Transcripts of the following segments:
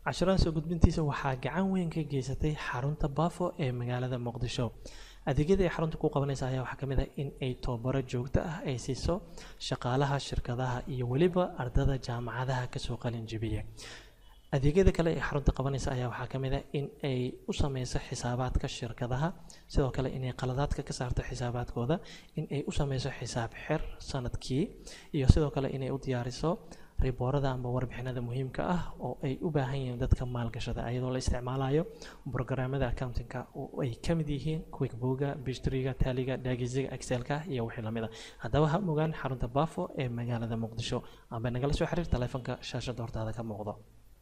casharada soo gudbintiisa waxaa gacan weyn ka geysatay xarunta baafo ee magaalada muqdisho adeegyada ay xarunta ku qabanaysa ayaa waxaa ka mid ah in ay tababaro joogto ah ay siiso shaqaalaha shirkadaha iyo weliba ardada jaamacadaha kasoo qalin jibiya adeegyada kale ee xarunta qabanaysa ayaa waxaa ka mid ah in ay u sameyso xisaabaadka shirkadaha sidoo kale inay qaladaadka ka saarto xisaabaadkooda in ay u sameyso xisaab xir sanadkii iyo sidoo kale inay u diyaariso riboorada amba warbixinada muhiimka ah oo ay u baahan yihiin dadka maalgashada iyadoo la isticmaalayo brograamada accountingka oo ay ka mid yihiin quickbooga bishtriga taliga dhaagiziga excelka iyo wixii lamid ah haddaba ha mogaan xarunta bafo ee magaalada muqdisho amba nagala soo xiriir taleefanka shaashada hortaada ka muuqdo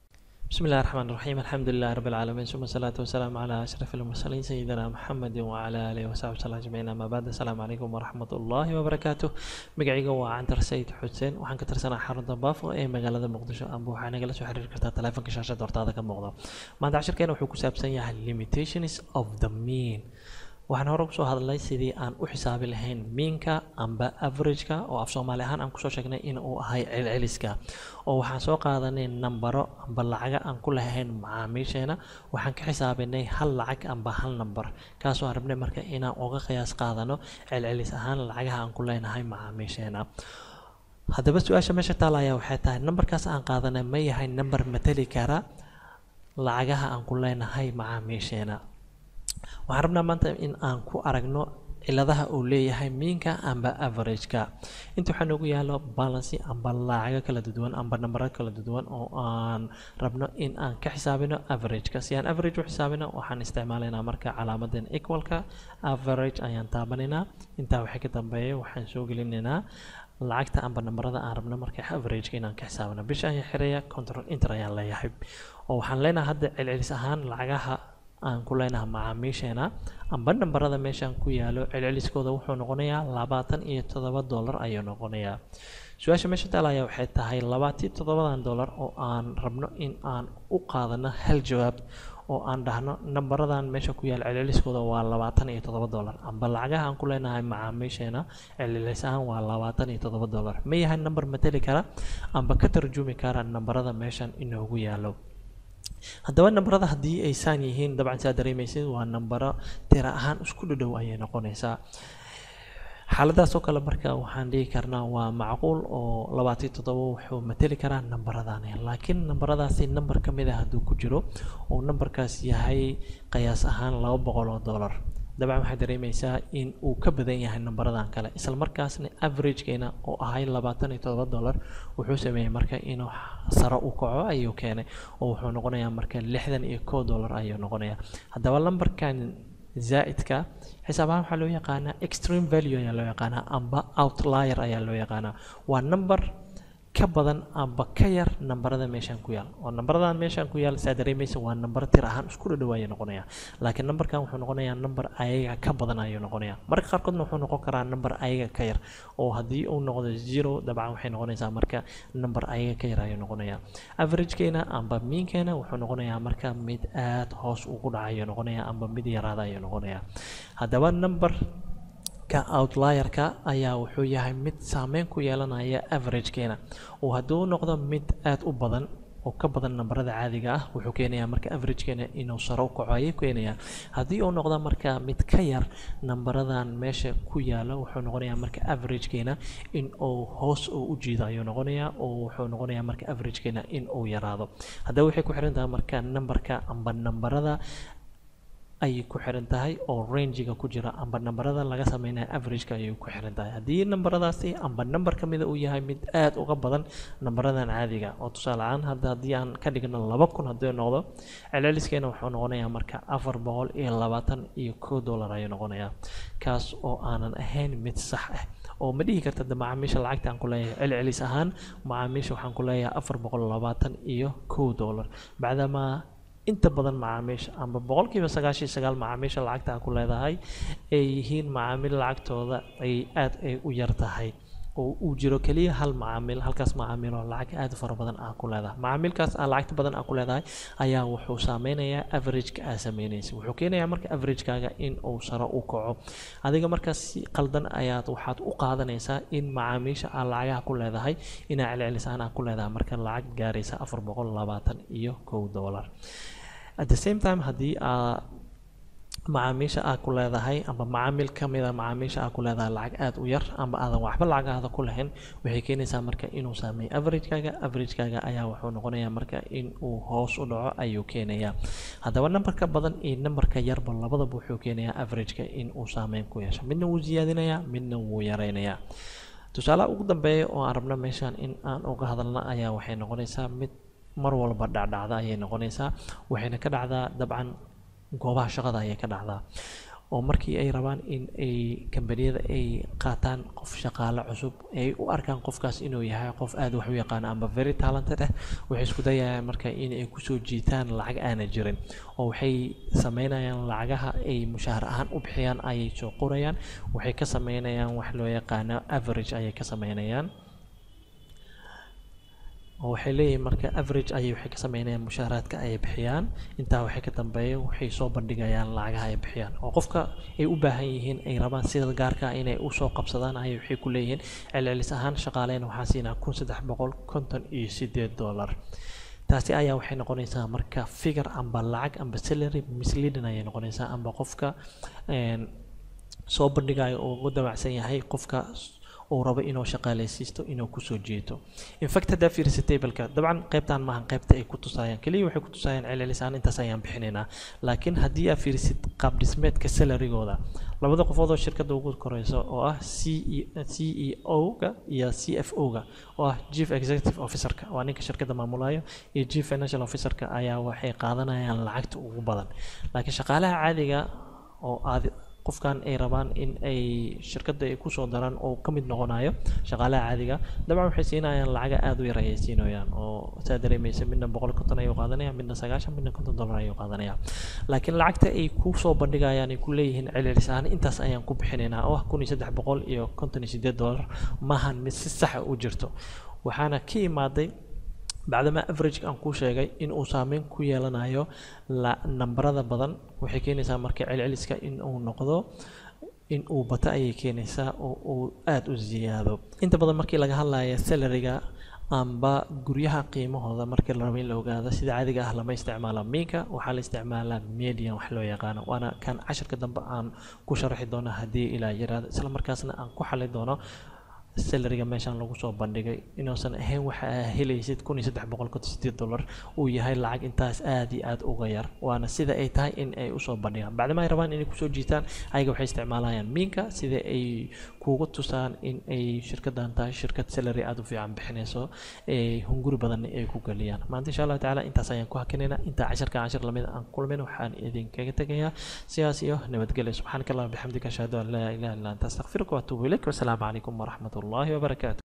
بسم الله الرحمن الرحيم الحمد لله رب العالمين ثم الصلاة والسلام على أشرف المرسلين سيدنا محمد وعلى آله وصحبه وسلم أجمعين أما بعد السلام عليكم ورحمة الله وبركاته مقعيقا وعنتر سيد حسين وحان كترسنا حرون ضباف إيه مقالة مقدشة أبو حانا قلت حرير كرتا تلافن كشاشة دورتا كم مقضى ما عند عشر كان وحوكو سابسان يها limitations of the mean waxaan hore kusoo hadlay sidii aan u xisaabi lahayn miinka amba averageka oo af soomaali ahaan aan kusoo sheegnay in uu ahay celceliska oo waxaan soo qaadanay nambaro amba lacaga aan ku lahayn macaamiisheena waxaan ka xisaabinay hal lacag amba hal nambar kaasoo aan rabnay marka inaan uga qiyaas qaadano celcelis ahaan lacagaha aan ku leenahay macaamiisheena haddaba su-aasha meesha taala ayaa waxay tahay nambarkaas aan qaadanay ma yahay nambar matali kara lacagaha aan ku leenahay macaamiisheena waxaan rabnaa maanta in aan ku aragno ciladaha uu leeyahay miinka amba averageka inta waxaa noogu yaalo balancy amba lacago kala duwan amba nambaro kala duwan oo aan rabno in aan ka xisaabino averageka si aan average u xisaabino waxaan isticmaalaynaa marka calaamadan equalka average ayaan taabanaynaa intaa waxay ka dambeeya waxaan soo gelinaynaa lacagta amba nambarada aan rabno marka averageka inaan ka xisaabino bisha ayaan xiraya control inter ayaan leeyahay oo waxaan leenahay hadda celcelis ahaan lacagaha aan ku leenahay macaamiisheena amba nambarada meeshaan ku yaalo celceliskooda wuxuu noqonayaa labaatan iyo toddoba dollar ayuu noqonayaa su-aasha meesha taalaya waxay tahay labaatan toddobadan dollar oo aan rabno in aan u qaadano hal jawaab oo aan dhahno nambaradan meesha ku yaal celceliskooda waa labaatan iyo toddoba dollar amba lacagaha aan ku leenahay macaamiisheena celcelis ahaan waa labaatan iyo toddoba dollar ma yahay nambar mateli kara amba ka tarjumi kara nambarada meeshan inoogu yaalo haddaba nambarada haddii ay saan yihiin dabcan saa dareemaysid waa nambaro tira ahaan isku dhadhow ayay noqonaysaa xaaladaas oo kale marka waxaan dhihi karnaa waa macquul oo labaatan toddoba wuxuu mateli karaa nambaradani laakiin nambaradaasi nambar ka mid ah hadduu ku jiro oo nambarkaas yahay qiyaas ahaan laba boqol oo dollar dabcan waxaad dareemaysaa in uu ka badan yahay nambaradan kale isla markaasna averagekeena oo ahay labaatan iyo todoba dollar wuxuu sameeyey marka inuu sare u kaco ayuu keenay oo wuxuu noqonayaa marka lixdan iyo kow dollar ayuu noqonayaa haddaba lambarkan zaa'idka xisaab ahaan waxaa loo yaqaanaa extreme value ayaa loo yaqaanaa amba outlier ayaa loo yaqaanaa waa number ka badan amba ka yar nambarada meeshaan ku yaal oo nambaradan meeshaan ku yaal saa dareemaysa waa nambar tir ahaan isku dhadhow ayuu noqonayaa laakiin nambarkan wuxuu noqonayaa nambar ayaga ka badan ayuu noqonayaa marka qaarkoodna wuxuu noqon karaa nambar ayaga ka yar oo haddii uu noqdo zero dabcan waxay noqonaysaa marka nambar ayaga ka yar ayuu noqonayaa averagekeena amba miinkeena wuxuu noqonayaa marka mid aad hoos ugu dhaca ayuu noqonayaa amba mid yaraada ayuu noqonayaa haddaba number ka outlierka ayaa wuxuu yahay mid saameyn ku yeelanaya averagekeena oo hadduu noqdo mid aad u badan oo ka badan nambarada caadiga ah wuxuu keenayaa marka averagekeena inuu sare u kaco ayay keenayaa haddii uu noqdo marka mid ka yar nambaradan meesha ku yaalo wuxuu noqonayaa marka averagekeena in uu hoos uu u jiido ayuu noqonayaa oo wuxuu noqonayaa marka averagekeena in uu yaraado haddaba waxay ku xiran tahay marka nambarka amba nambarada ayay ku xiran tahay oo rangiga ku jira amba nambarada laga sameynaya averageka ayay ku xiran tahay haddii nambaradaasi amba nambar ka mida uu yahay mid aad uga badan nambaradan caadiga oo tusaale ahaan hadda haddii aan ka dhigno laba kun haddii noqdo celceliskeena wuxuu noqonayaa marka afar boqol iyo labaatan iyo kow dollar ayuu noqonayaa kaas oo aanan ahayn mid sax ah oo ma dhihi karta de macaamiisha lacagta aan ku leeyahay celcelis ahaan macaamiisha waxaan ku leeyahay afar boqol labaatan iyo kow dollar bacdamaa inta badan macaamiisha amba boqolkiiba sagaashan iyo sagaal macaamiisha lacagta aan ku leedahay ay yihiin macaamiil lacagtooda ay aad ay u yar tahay oo uu jiro keliya hal macaamiil halkaas macaamiil oo lacag aad u fara badan aa ku leedahay macaamiilkaas aa lacagta badan aa ku leedahay ayaa wuxuu saameynayaa averageka aa sameynaysa wuxuu keenayaa marka averagekaaga in uu saro u kaco adiga markaas si qaldan ayaad waxaad u qaadanaysaa in macaamiisha aa lacagaha ku leedahay inaa celcelisaan aa ku leedahay marka lacag gaaraysa afar boqol labaatan iyo kow dollar at the same time haddii aa macaamiisha aa ku leedahay amba macaamiil ka mida macaamiisha aa ku leedahay lacag aad u yar amba aadan waxba lacagaada ku lahayn waxay keenaysaa marka inuu saameeyo averagekaaga averagekaaga ayaa wuxuu noqonayaa marka in uu hoos u dhaco ayuu keenayaa haddaba nambarka badan iyo nambarka yarba labadaba wuxuu keenayaa averageka in uu saameyn ku yeesho midna wuu siyaadinayaa midna wuu yareynayaa tusaalaha ugu dambeeya oo aan rabno meeshaan in aan uga hadalna ayaa waxay noqonaysaa mid mar walba dhacdhacda ayay noqonaysaa waxayna ka dhacdaa dabcan goobaha shaqada ayay ka dhacdaa oo markii ay rabaan in ay kambaniyada ay qaataan qof shaqaale cusub ay u arkaan qofkaas inuu yahay qof aada wax u yaqaan amba very talented ah waxay isku dayayaan marka in ay kusoo jiitaan lacag aana jirin oo waxay sameynayaan lacagaha ay mushaahar ahaan u bixiyaan ayay soo qorayaan waxay ka sameynayaan wax loo yaqaano average ayay ka sameynayaan oo waxay leeyihiin marka average ayay waxay ka sameynayaan mushaaraadka ay bixiyaan intaa waxay ka dambeeya waxay soo bandhigayaan lacagaha ay bixiyaan oo qofka ay u baahan yihiin ay rabaan sida gaarka inay usoo qabsadaan ayay waxay ku leeyihiin celcelis ahaan shaqaaleyn waxaa siinaa kun saddex boqol konton iyo sideed dollar taasi ayaa waxay noqonaysaa marka figure amba lacag amba salary misleading ayay noqonaysaa amba qofka soo bandhigayo oo ugu damacsan yahay qofka uu rabo inuu shaqaaleysiisto inuu kusoo jeeto infact haddaa fiirisa tableka dabcan qaybtan maahan qaybta ay ku tusaayaan keliya waxay ku tusaayaan celcelisaan intaas ayaan bixinaynaa laakiin haddii aad fiirisid qaab dhismeedka salarigooda labada qofood oo shirkadda ugu koreyso oo ah c c e o-ga iyo c f o-ga oo ah chief executive officerka waa ninka shirkadda maamulayo iyo chief financial officerka ayaa waxay qaadanayaan lacagta ugu badan laakiin shaqaalaha caadiga oo aad qofkan ay rabaan in ay shirkadda ay kusoo daraan oo ka mid noqonayo shaqaalaha caadiga dabcan waxay siinayaan lacaga aada u yar ayay siinayaan oo saa dareemaysa midna boqol konton ayuu qaadanaya midna sagaashan midna konton dollar ayuu qaadanaya laakiin lacagta ay kusoo bandhigayaan ay ku leeyihiin celcelis ahaan intaas ayaan ku bixinaynaa oo ah kun iyo saddex boqol iyo konton iyo sideed dollar maahan mid si saxa u jirto waxaana ka imaaday bacdama average aan kuu sheegay in uu saameyn ku yeelanayo nambarada badan waxay keenaysaa marka celceliska in uu noqdo in uu bato ayay keenaysaa oo uu aada u ziyaado inta badan markii laga hadlayo salariga amba guryaha qiimahooda markii la rabo in la ogaado sida caadiga ah lama isticmaalo minka waxaa la isticmaalaa median wax loo yaqaano waana kan cashirka dambe aan ku sharaxi doono haddii ilaa yaraado isla markaasna aan ku xali doono salariga meeshaan lagu soo bandhigay inuusan ahayn waxa aa helaysid kun iyo saddex boqol konton sideed dollar uu yahay lacag intaas aada iyo aada uga yar waana sida ay tahay in ay usoo bandhigaan bacdama ay rabaan inay kusoo jiitaan ayaga waxay isticmaalayaan minka sida ay kugu tusaan in ay shirkadan tahay shirkad salary aada u fiican bixinayso ee hunguri badan ay ku geliyaan maanta insha allahu tacaala intaas ayaan ku hakinaynaa intaa cashirka cashir lamid aan kulmin waxaan idinkaga tegayaa sidaas iyo nabadgelyo subxaanaka allah bixamdika ashhadu an laa ilaha illa anta astaqfiruka waatuubu ilayk wasalaamu calaykum waraxmat الله وبركاته